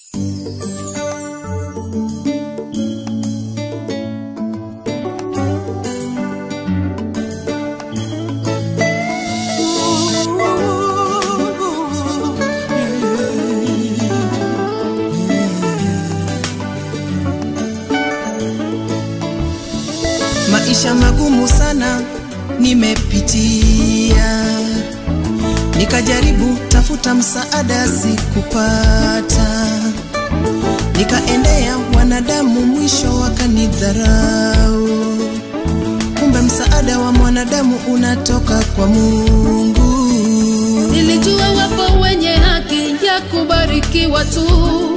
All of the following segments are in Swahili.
Maisha magumu sana nimepitia, nikajaribu tafuta msaada, sikupata. Nikaendea wanadamu, mwisho wakanidharau. Kumbe msaada wa mwanadamu unatoka kwa Mungu. Nilijua wapo wenye haki ya kubarikiwa tu,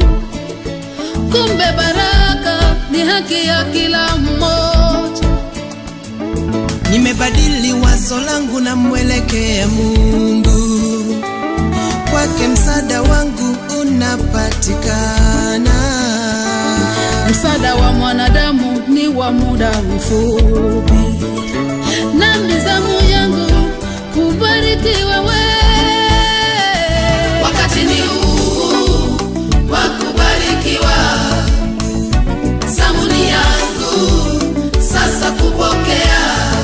kumbe baraka ni haki ya kila mmoja. Nimebadili wazo langu na mwelekea Mungu, kwake msaada wangu unapatikana. Msaada wa mwanadamu ni wa muda mfupi, na mizamu yangu kubarikiwa we. Wakati ni huu wa kubarikiwa, zamu ni yangu sasa kupokea.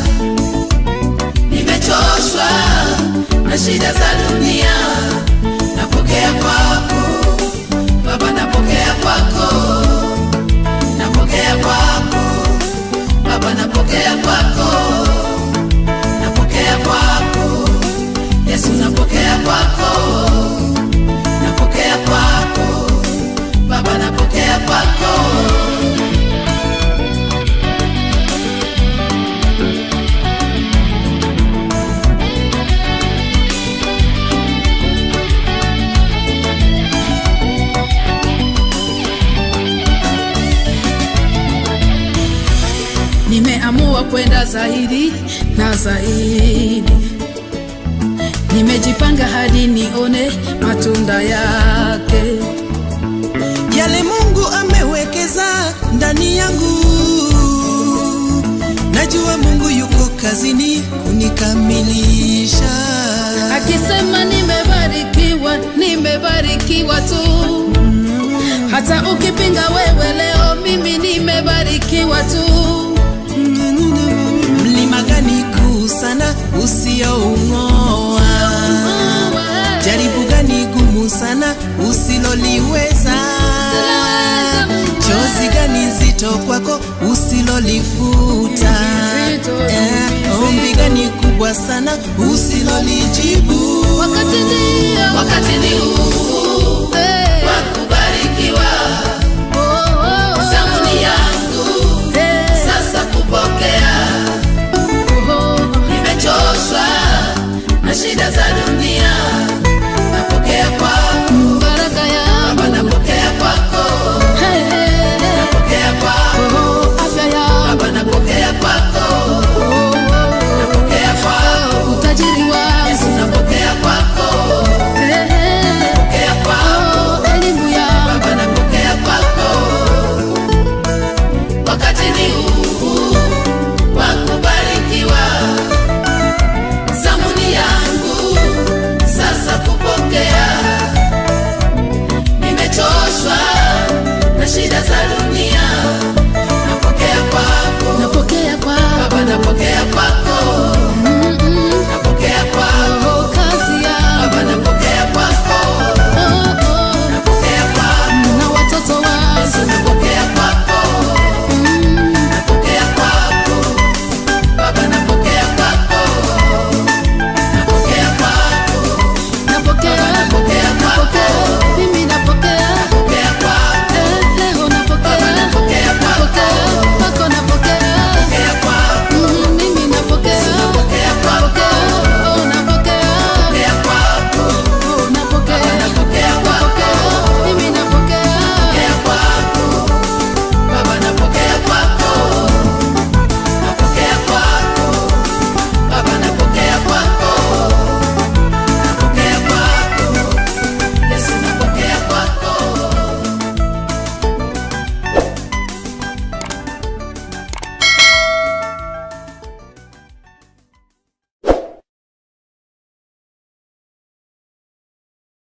Nimechoshwa na shida za dunia, napokea kwako Baba, napokea kwako napokea kwako Baba, napokea kwako, napokea kwako Yesu, napokea kwako, napokea kwako Baba, napokea kwako. Nimeamua kwenda zaidi na zaidi, nimejipanga hadi nione matunda yake. Yale Mungu amewekeza ndani yangu, najua Mungu yuko kazini kunikamilisha. Akisema nimebarikiwa, nimebarikiwa tu. Hata ukipinga wewe leo, mimi nimebarikiwa tu. Mlima gani kuu sana usioung'oa? Jaribu gani gumu sana usiloliweza? Chozi gani zito kwako usilolifuta? Eh, Ombi gani kubwa sana usilolijibu? Wakati ndio, wakati ni huu